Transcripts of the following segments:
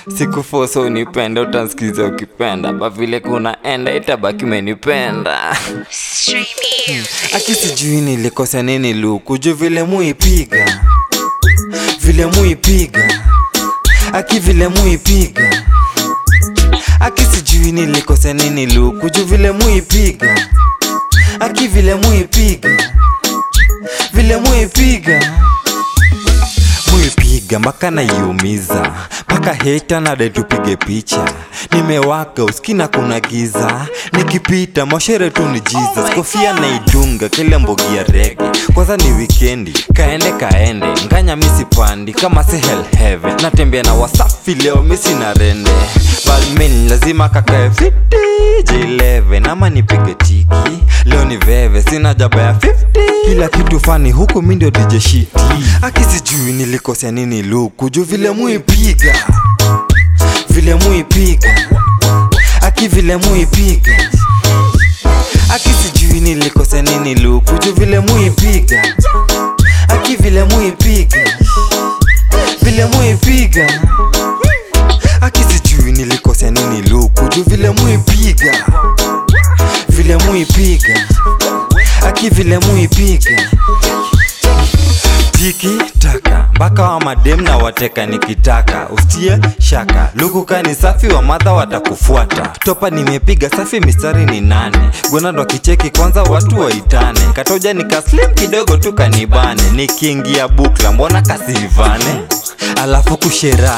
sikufosa unipenda utansikiza ukipenda ba vile kunaenda itabaki umenipenda aki sijui nilikosa nini luku juu vile muipiga vile muipiga aki vile muipiga aki sijui nilikosa nini luku juu vile muipiga aki vile muipiga vile muipiga muipiga mpaka naiumiza mpaka heta nade tupige picha nimewaka uskina kuna giza nikipita mashere tu ni jesus kofia naidunga kile mbogi ya rege kwanza ni wikendi kaende kaende nganya misipandi kama si hell heaven natembea na wasafi leo misi na rende balmin lazima kakae fiti j11 ama nipige tiki leo ni veve sina jaba ya 50 kila kitu fani huku mi ndio DJ shiti aki sijui nilikosea nini luku juu vile muipiga vile muipiga aki vile muipiga aki sijui nilikosea nini luku juu vile muipiga aki vile muipiga vile muipiga aki sijui nilikosea nini luku juu vile muipiga vile muipiga aki vile muipiga tiki taka mpaka wa madem na wateka nikitaka ustie shaka lukuka ni safi wa madha watakufuata topa nimepiga safi mistari ni nane gonado akicheki kwanza watu waitane katoja nikaslim kidogo tu kanibane nikiingia bukla mbona kasivane alafu kushera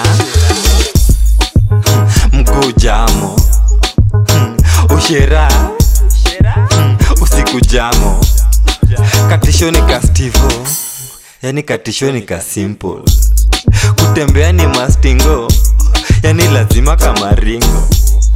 mguu jamo Hmm, ushera Hmm, usiku jamo katishoni ka stivo yani katishoni ka simple kutembea ni mastingo yani lazima kama ringo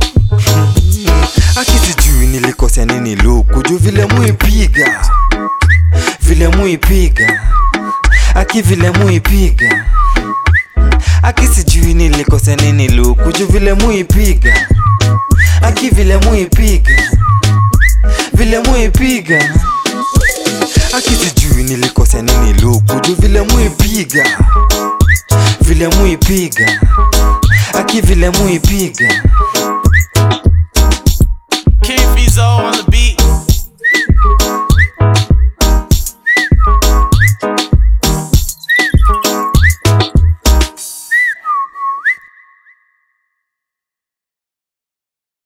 aki sijui nilikosea nini luku juu vile muipiga vile muipiga aki vile muipiga aki sijui nilikosea nini luku juu vile muipiga aki vile muipiga vile muipiga aki sijui nilikosea nini luku juu vile muipiga vile muipiga aki vile muipiga King Fizo on the